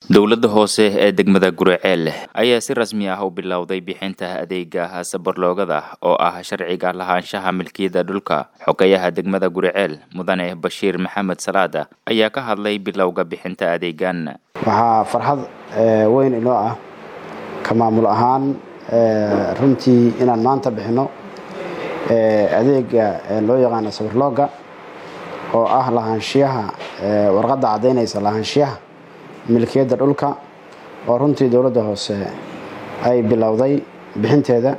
dowladda hoose ee degmada guriceel ayaa si rasmi ah u bilowday bixinta adeega sabarloogada oo ah sharciga lahaanshaha milkiyada dhulka xogayaha degmada guriceel mudane bashiir maxamed salaada ayaa ka hadlay bilowga bixinta adeegan waxaa farxad weyn inoo ah ka maamul ahaan runtii inaan maanta bixino adeega loo yaqaano sabarlooga oo ah lahaanshiyaha warqadda caddaynaysa lahaanshiyaha milkiyadda dhulka oo runtii dowladda hoose ay bilowday bixinteeda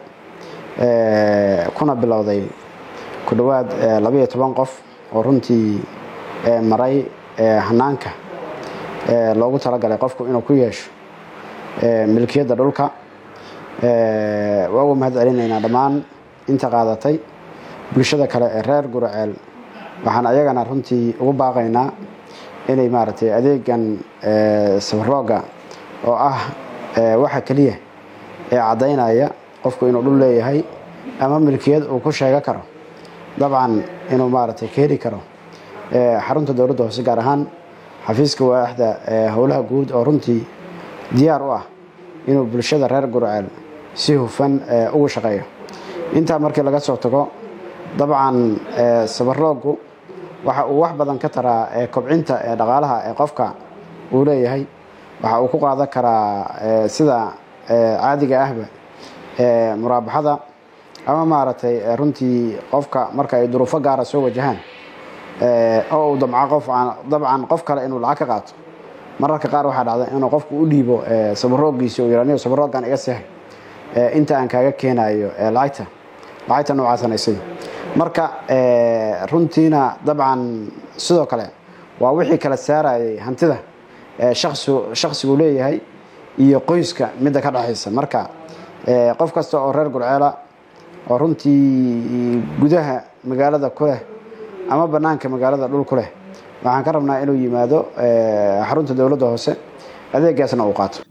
kuna bilowday ku dhowaad labaiyo toban qof oo runtii maray hanaanka loogu talagalay qofku inuu ku yeesho milkiyadda dhulka waa ugu mahad celinaynaa dhammaan inta qaadatay bulshada kale ee reer guraceel waxaan ayagana runtii ugu baaqaynaa inay maaragtay adeegan sabarooga oo ah waxa keliya ee caddaynaya qofku inuu dhul leeyahay ama milkiyad uu ku sheego karo dabcan inuu maaragtay ka heli karo xarunta dowladda hoose gaar ahaan xafiiska waaxda howlaha guud oo runtii diyaar u ah inuu bulshada reer gurceel si hufan ugu shaqeeyo intaa markii laga soo tago dabcan sabaroogu waxa uu wax badan ka taraa kobcinta dhaqaalaha ee qofka uu leeyahay waxa uu ku qaadan karaa sida caadiga ahba muraabaxada ama maaragtay runtii qofka marka ay duruufo gaara soo wajahaan oo uu damco qof dabcan qof kale inuu lacag ka qaato mararka qaar waxaa dhacda inuu qofku u dhiibo sabaroogiisa uu yihaniyo sabaroogan iga sehay inta aan kaaga keenayo lacagta lacagta noocaasanaysay marka runtiina dabcan sidoo kale waa wixii kala saarayay hantida shakhsigu leeyahay iyo qoyska midda ka dhexaysa marka qof kasta oo reer gurceela oo runtii gudaha magaalada ku leh ama bannaanka magaalada dhul ku leh waxaan ka rabnaa inuu yimaado xarunta dowladda hoose adeegaasna uu qaato